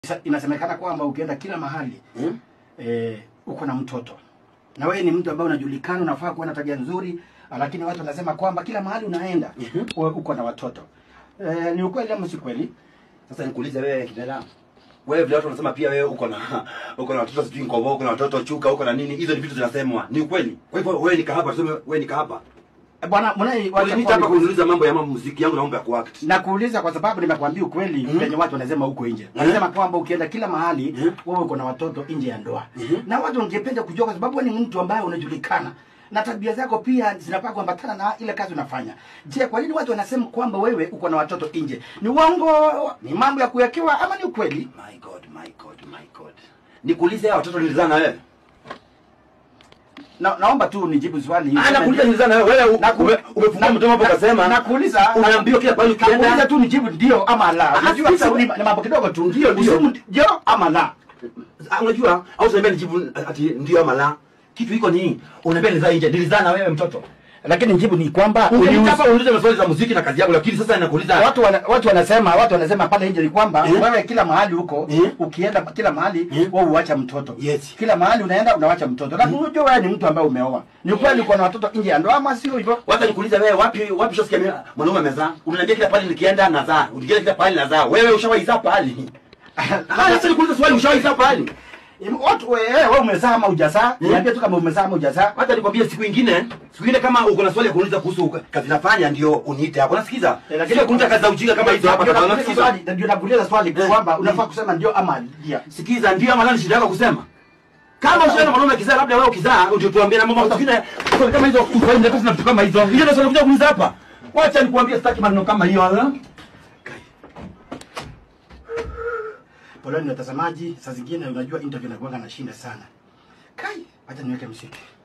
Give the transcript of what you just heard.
Sa- Inasemekana kwamba ukienda kila mahali Hmm? eh, uko na mtoto na wewe ni mtu ambaye unajulikana, unafaa kuwa na tabia nzuri, lakini watu wanasema kwamba kila mahali unaenda Mhm. wewe uko na watoto eh, ni ukweli ama si kweli? Sasa nikuulize wewe kijana. Wewe vile watu wanasema pia wewe uko na uko na watoto sijui ngovo, uko na watoto chuka, uko na nini? Hizo ni vitu zinasemwa. Ni ukweli. Kwa hivyo wewe nika hapa, tuseme wewe nika hapa. Eh, Bwana mwanai, wacha Uliniita hapa kwa- kuniuliza mambo ya mambo muziki yangu na mambo ya kuact. na kuuliza kwa sababu nimekwambia ukweli Mhm. penye watu wanasema huko nje Mhm. wanasema kwamba ukienda kila mahali Mhm. wewe uko na watoto nje ya ndoa Mhm. na watu wangependa kujua kwa sababu wewe ni mtu ambaye unajulikana na tabia zako pia zinapaa kuambatana na ile kazi unafanya je kwa nini watu wanasema kwamba wewe uko na watoto nje ni uongo ni mambo ya kuwekewa ama ni ukweli My God, my God, my God. Nikuulize hao watoto nilizaa na wewe. na, naomba tu nijibu swali Ah, nakuuliza nilizaa na wewe. Wewe Naku- ume- umefungua na- mdomo hapo na- ukasema. nakuuliza Unaambiwa kila pale nakuuliza ukienda. tu nijibu ndio ama la Ah, unajua sasa si- we- ni ni mambo kidogo tu Ndio, ndio. Usimu ndio ama la Ah, unajua au usiniambia nijibu ati ndio ama la. Kitu iko ni unaniambia nilizaa nje. Nilizaa na wewe mtoto. lakini jibu ni kwamba Ungeniita hapa uniulize maswali za muziki na kazi yangu lakini sasa nakuuliza watu wana, watu wanasema watu wanasema pale nje ni kwamba Eh? wewe kila mahali huko Eh? ukienda kila mahali Eh? wewe uacha mtoto Yes. kila mahali unaenda unawacha mtoto na unajua wewe ni mtu ambaye umeoa ni kweli uko na watoto nje ya ndoa ama sio hivyo Wacha nikuulize wewe wapi wapi shosikia mimi mwanaume amezaa? Unaniambia kila pale nikienda nazaa. Ukienda kila pale nazaa. Wewe ushawahi zaa pale? Ah, sasa nikuulize swali ushawahi zaa pale? watu wewe wewe umezaa ama hujazaa Eh? niambie tu kama umezaa ama hujazaa Hata nikwambie siku ingine, siku ingine kama uko na swali ya kuuliza kuhusu kazi nafanya ndio uniite hapo. Unasikiza? Sio kuuliza kazi za ujinga kama hizo hapa Ndio kama nakuuliza unasikiza. swali- ndio nakuuliza swali Eh. kwamba unafaa kusema ndio ama ndia Sikiza ndio ama la ni shida yako kusema. Kama ushaona mwanaume akizaa labda wewe ukizaa ndio tuambie na mambo mengine swali kama hizo uswali ndio na vitu kama hizo. Hiyo ndio swali kuja kuuliza hapa. Wacha nikuambie sitaki maneno kama hiyo. ala. poleni watazamaji saa zingine unajua interview inakuanga na shinda sana kai acha niweke msiki